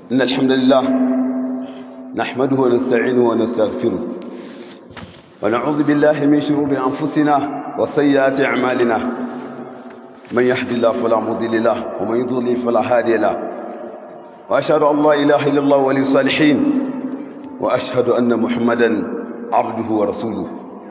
إن الحمد لله نحمده ونستعينه ونستغفره ونعوذ بالله من شرور أنفسنا وسيئات أعمالنا من يهد الله فلا مضل له ومن يضلل فلا هادي له وأشهد أن لا إله إلا الله ولي الصالحين وأشهد أن محمدا عبده ورسوله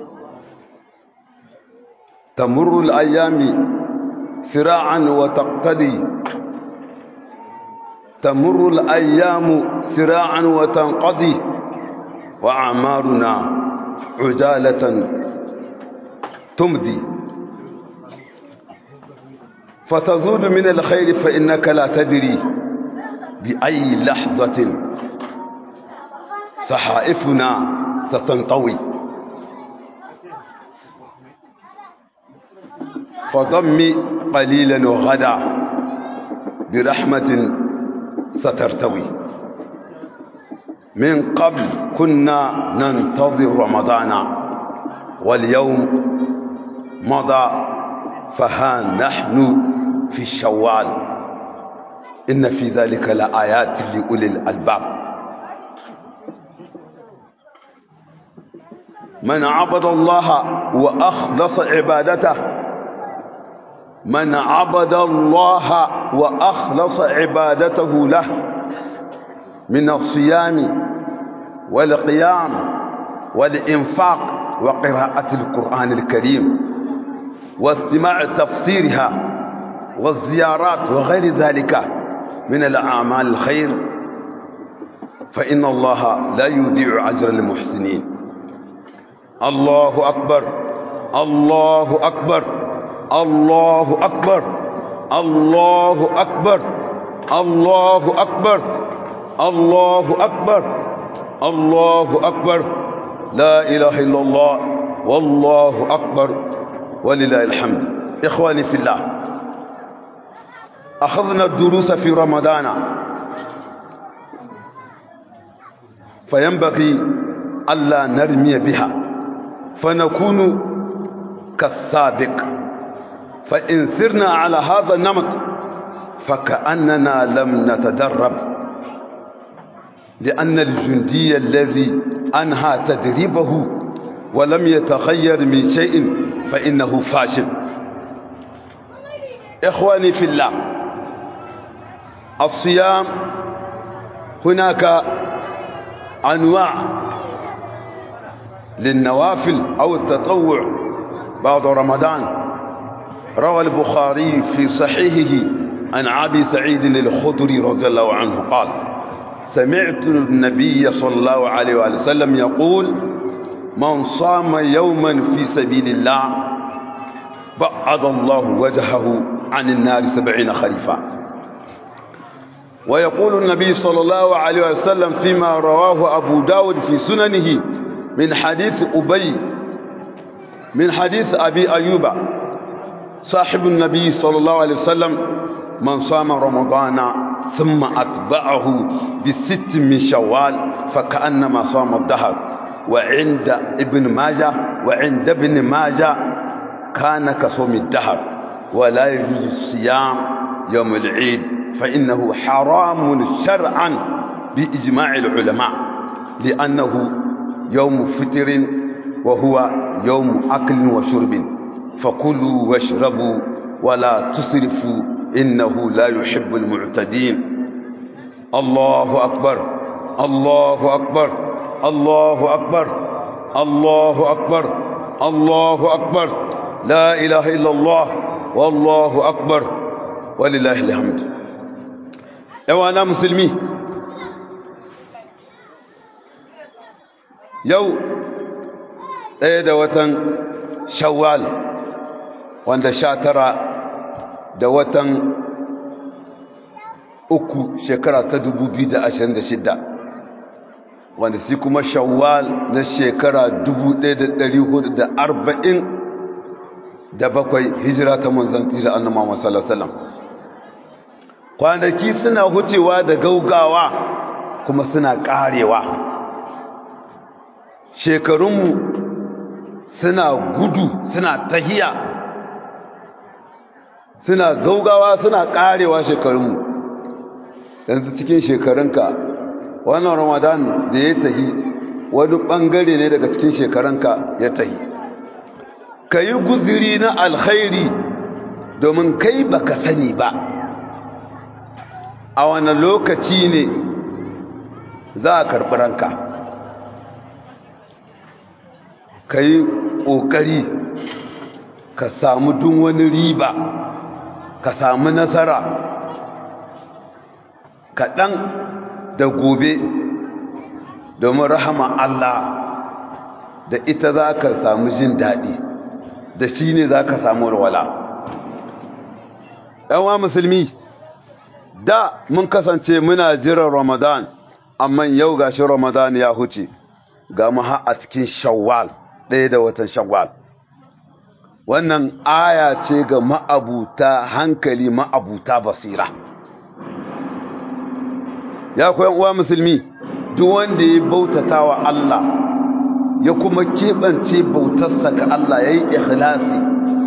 تمر الأيام سراعا وتقتدي تمر الأيام سراعا وتنقضي وأعمارنا عجالة تمضي فتزود من الخير فإنك لا تدري بأي لحظة صحائفنا ستنطوي فضم قليلا وغدا برحمة سترتوي من قبل كنا ننتظر رمضان واليوم مضى فها نحن في الشوال إن في ذلك لآيات لأولي الألباب من عبد الله وأخلص عبادته من عبد الله وأخلص عبادته له من الصيام والقيام والإنفاق وقراءة القرآن الكريم واستماع تفسيرها والزيارات وغير ذلك من الأعمال الخير فإن الله لا يضيع أجر المحسنين الله أكبر الله أكبر الله أكبر الله أكبر الله أكبر الله أكبر الله أكبر لا إله إلا الله والله أكبر ولله الحمد إخواني في الله أخذنا الدروس في رمضان فينبغي ألا نرمي بها فنكون كالسابق فإن سرنا على هذا النمط فكأننا لم نتدرب لأن الجندي الذي أنهى تدريبه ولم يتغير من شيء فإنه فاشل إخواني في الله الصيام هناك أنواع للنوافل أو التطوع بعد رمضان روى البخاري في صحيحه عن أبي سعيد الخدري رضي الله عنه قال سمعت النبي صلى الله عليه وسلم يقول من صام يوما في سبيل الله بعد الله وجهه عن النار سبعين خريفا ويقول النبي صلى الله عليه وسلم فيما رواه أبو داود في سننه من حديث أبي من حديث أبي أيوب صاحب النبي صلى الله عليه وسلم من صام رمضان ثم أتبعه بست من شوال فكأنما صام الدهر وعند ابن ماجه وعند ابن ماجه كان كصوم الدهر ولا يجوز الصيام يوم العيد فإنه حرام شرعا بإجماع العلماء لأنه يوم فطر وهو يوم أكل وشرب فكلوا واشربوا ولا تسرفوا إنه لا يحب المعتدين الله أكبر الله أكبر الله أكبر الله أكبر الله أكبر لا إله إلا الله والله أكبر ولله الحمد أنا مسلمي yau ɗaya da watan shawwal wanda sha tara da watan uku shekara ta dubu biyu da ashirin da shidda wanda shi kuma shawwal na shekara dubu ɗaya da ɗari hudu da arba'in da bakwai hijira ta manzan tira annan Muhammad sallallahu alaihi wasallam kwanaki suna hucewa da gaugawa kuma suna karewa shekarunmu suna gudu suna tahiya suna gaugawa suna karewa shekarunmu yanzu cikin shekarunka wannan ramadan da ya tahi wani bangare ne daga cikin shekarunka ya tahi ka yi guziri na alkhairi domin kai baka sani ba a wani lokaci ne za a karɓi ranka ka yi ƙoƙari ka samu duk wani riba ka samu nasara kaɗan da gobe domin rahama Allah da ita za ka samu jin daɗi da shi ne za ka samu walwala ɗanwa musulmi da mun kasance muna jiran ramadan amma yau gashi ramadan ya huce ga mu a cikin shawwal ɗaya da watan shawwal wannan aya ce ga ma'abuta hankali ma'abuta basira ya koyan uwa musulmi duk wanda ya bautata wa Allah ya kuma keɓance bautarsa ga Allah ya yi ikhlasi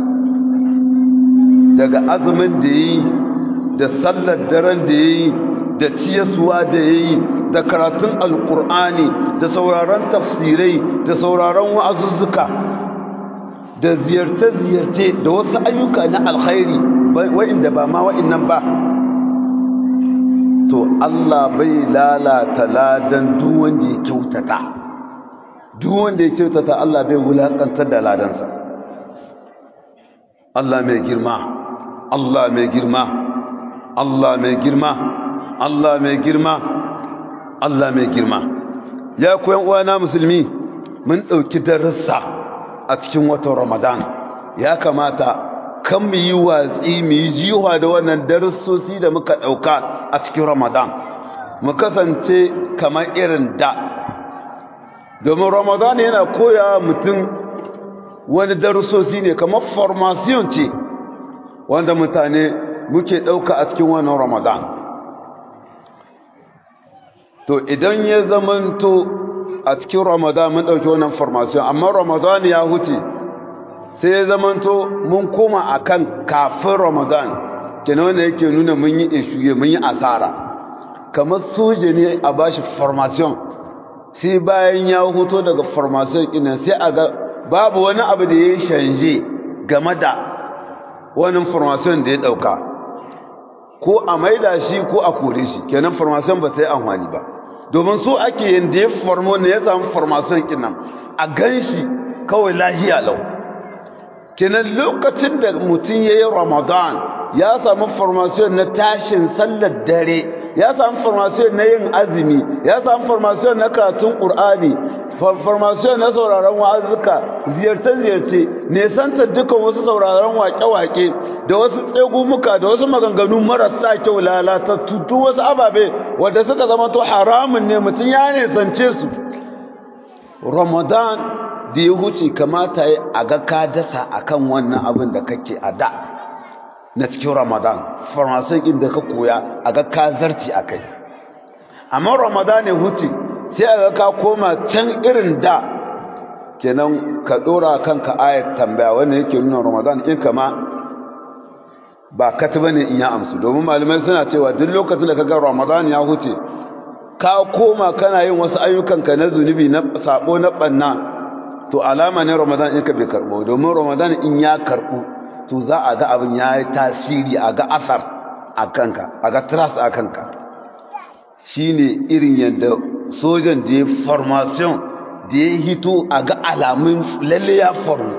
daga azumin da ya yi da sallar daren da ya yi da ciyaswa da ya yi da karatun alkur'ani da sauraron tafsirai da sauraron wa'azuzzuka da ziyarce-ziyarce da wasu ayyuka na alkhairi wa'inda ba ma wa'innan ba to Allah bai lalata ladan duk wanda ya kyautata duk wanda ya kyautata Allah bai wulakantar da ladansa Allah mai girma Allah mai girma Allah mai girma Allah mai girma Allah mai girma ya koyan uwana musulmi mun dauki darussa a cikin watan Ramadan ya kamata kan mu yi watsi mu yi jiwa da wannan darussosi da muka dauka a cikin Ramadan mu kasance kamar irin da domin Ramadan yana koya mutum wani darussosi ne kamar formation ce wanda mutane muke dauka a cikin wannan Ramadan to idan ya zamanto a cikin ramadan mun ɗauki wannan formation amma ramadan ya huce sai ya zamanto mun koma akan kafin ramadan kenan wanda yake nuna mun yi ishuye mun yi asara kamar soja ne a bashi formation sai bayan ya huto daga formation kinan sai a ga babu wani abu da ya shanje game da wannan formation da ya ɗauka ko a maida shi ko a kore shi kenan formation ba ta yi amfani ba domin so ake yin da ya formo ne ya samu formation kinan a gan shi kawai lahiya lau kenan lokacin da mutum ya yi ramadan ya samu formation na tashin sallar dare ya samu formation na yin azumi ya samu formation na karatun ƙur'ani formation na sauraron wa'azuka ziyarce-ziyarce nesanta dukkan wasu sauraron wake-wake da wasu tsegumuka da wasu maganganu marasa kyau lalatattu duk wasu ababe wanda suka zama to haramun ne mutum ya nesance su ramadan da ya huce kamata ya a ga ka dasa akan wannan abin da kake a da na cikin ramadan formation inda ka koya a ga ka zarci a kai amma ramadan ya huce sai a ga ka koma can irin da kenan ka dora kanka ayat tambaya wannan yake nuna ramadan in kama ba kati bane in ya amsu domin malamai suna cewa duk lokacin da kaga ramadan ya huce ka koma kana yin wasu ayyukanka na zunubi na sabo na banna to alama ne ramadan in ka bai karbo domin ramadan in ya karbu to za a ga abin ya yi tasiri a ga asar a kanka a ga trust a kanka shine irin yadda sojan da ya formation da ya hito a ga alamun lalle ya faru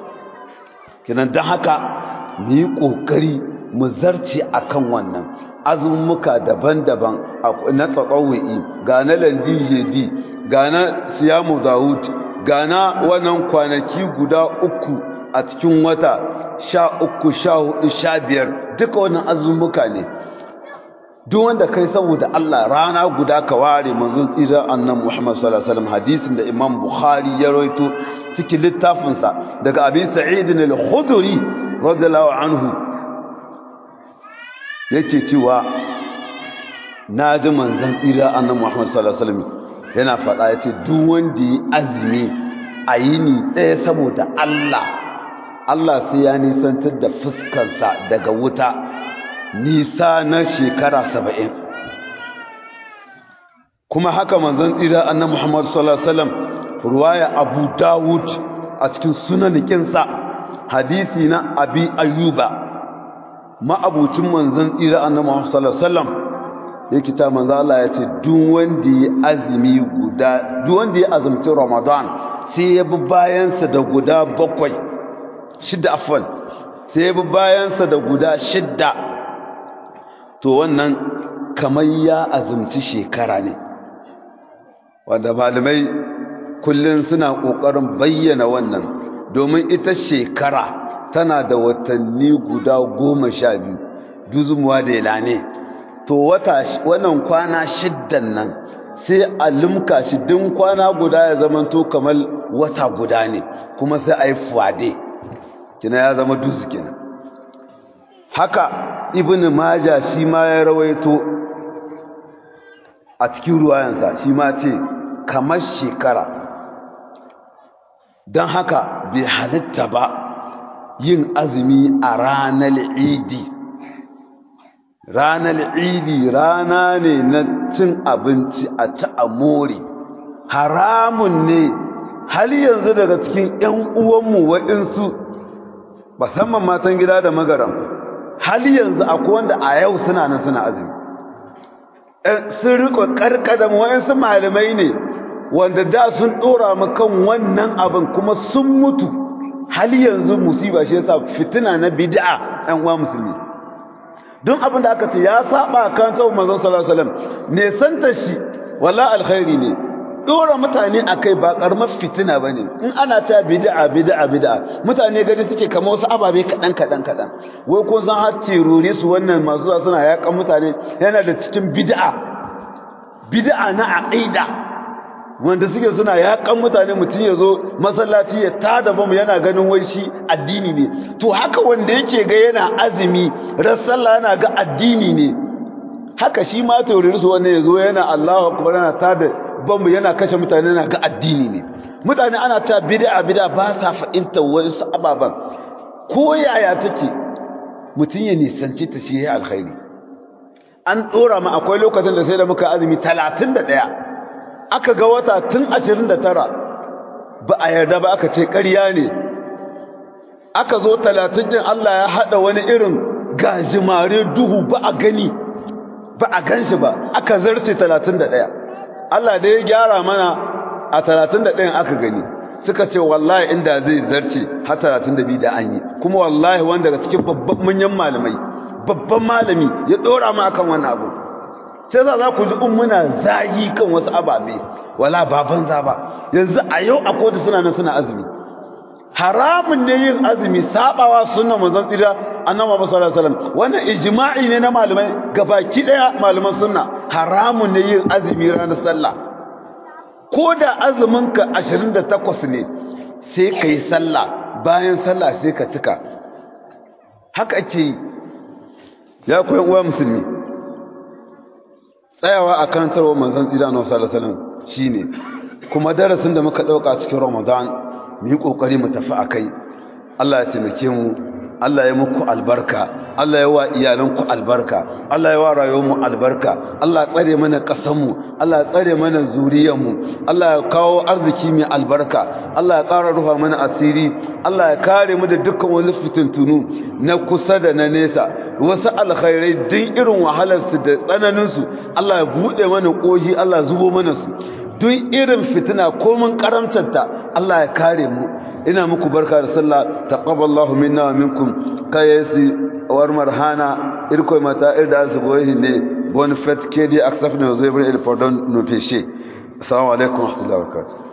kinan don haka mu yi ƙoƙari mu zarce a kan wannan azumuka daban-daban na tsakawai ga na landijedi ga na siyamu zawud ga na wannan kwanaki guda uku a cikin wata sha uku sha hudu sha biyar duka wannan azumuka ne duk wanda kai saboda Allah rana guda ka ware manzon tsira annan Muhammad sallallahu alaihi wasallam hadisin da Imam Bukhari ya rawaito cikin littafin sa daga Abi Sa'id al-Khudri radiyallahu anhu yake cewa naji manzon tsira annan Muhammad sallallahu alaihi wasallam yana faɗa yace duk wanda yi azumi a yini ɗaya saboda Allah Allah sai ya nisantar da fuskarsa daga wuta nisa na shekara saba'in kuma haka manzon tsira annabi Muhammad sallallahu alaihi wasallam ruwaya Abu Dawud a cikin sunanikinsa hadisi na Abi Ayyuba ma'abucin manzon tsira annabi Muhammad sallallahu alaihi wasallam yake ta manzo Allah ya ce duk wanda ya azumi guda duk wanda ya azumci Ramadan sai ya bi bayansa da guda bakwai shidda afwan sai ya bi bayansa da guda shidda to wannan kamar ya azumci shekara ne wanda malamai kullum suna ƙoƙarin bayyana wannan domin ita shekara tana da watanni guda goma sha biyu duzumuwa da ilane to wata wannan kwana shiddan nan sai a limka shi din kwana guda ya zama to kamar wata guda ne kuma sai a yi fuwade kina ya zama duzu kenan haka ibn maja shi ma ya rawaito a cikin ruwayansa shi ma ce kamar shekara don haka bai halitta ba yin azumi a ranar idi ranar idi rana ne na cin abinci a ci a more haramun ne har yanzu daga cikin 'yan uwanmu waɗansu musamman matan gida da magaram har yanzu akwai wanda a yau suna nan suna azumi sun riko karkadam waɗansu malamai ne wanda da sun ɗora mu kan wannan abin kuma sun mutu har yanzu musiba shi yasa fitina na bid'a ɗan uwa musulmi don abin da aka ce ya saba kan tsawon manzon sallallahu alaihi wasallam ne santa shi walla alkhairi ne dora mutane akai ba karamar fitina bane in ana ta bid'a bid'a bid'a mutane gani suke kamar wasu ababe kadan kadan kadan wai ko san har terrori su wannan masu zuwa suna yakan mutane yana da cikin bid'a bid'a na aqida wanda suke suna yakan mutane mutum ya zo masallaci ya tada bamu yana ganin wai shi addini ne to haka wanda yake ga yana azumi ran sallah yana ga addini ne haka shi ma taurari su wannan ya zo yana Allahu akbar yana tada bamu yana kashe mutane yana ga addini ne mutane ana ta bid'a bid'a ba sa fahimta wasu ababan ko yaya take mutum ya nisanci ta shi ya alkhairi an dora ma akwai lokacin da sai da muka azumi 31 aka ga wata tun 29 ba a yarda ba aka ce ƙarya ne aka zo 30 din Allah ya hada wani irin gajimare duhu ba a gani ba a ganshi ba aka zarce 31 Allah da ya gyara mana a 31 aka gani suka ce wallahi inda zai zarce har 32 da an yi kuma wallahi wanda daga cikin babban manyan malamai babban malami ya dora mu akan wannan abu sai za za ku ji in muna zagi kan wasu ababe wala baban za ba yanzu a yau a kotu suna nan suna azumi haramun ne yin azumi sabawa sunnan manzon tsira annabi Muhammad sallallahu alaihi wasallam wannan ijma'i ne na malamai gabaki daya malaman sunna haramun ne yin azumi ranar sallah ko da azumin ka 28 ne sai kai sallah bayan sallah sai ka cika haka ake yi ya koyan uwa musulmi tsayawa a karantarwa manzon tsira na wasu salasalam shi ne kuma darasin da muka ɗauka cikin ramadan mu yi ƙoƙari mu tafi a kai allah ya taimake mu allah ya muku albarka allah ya wa iyalanku albarka allah ya wa rayuwarmu albarka allah ya tsare mana ƙasanmu allah ya tsare mana zuriyarmu allah ya kawo arziki mai albarka allah ya ƙara rufa mana asiri allah ya kare mu da dukkan wani fitintunu na kusa da na nesa wasu alkhairai din irin wahalarsu da tsananinsu Allah ya buɗe mana ƙoji Allah zubo mana su duk irin fitina komin karamtarta Allah ya kare mu ina muku barka da sallah taqabbalallahu minna wa minkum kayasi war marhana irko mata irda su boye ne bon fait kedi aksafne zebra il pardon no péché assalamu alaikum wa rahmatullahi wa barakatuh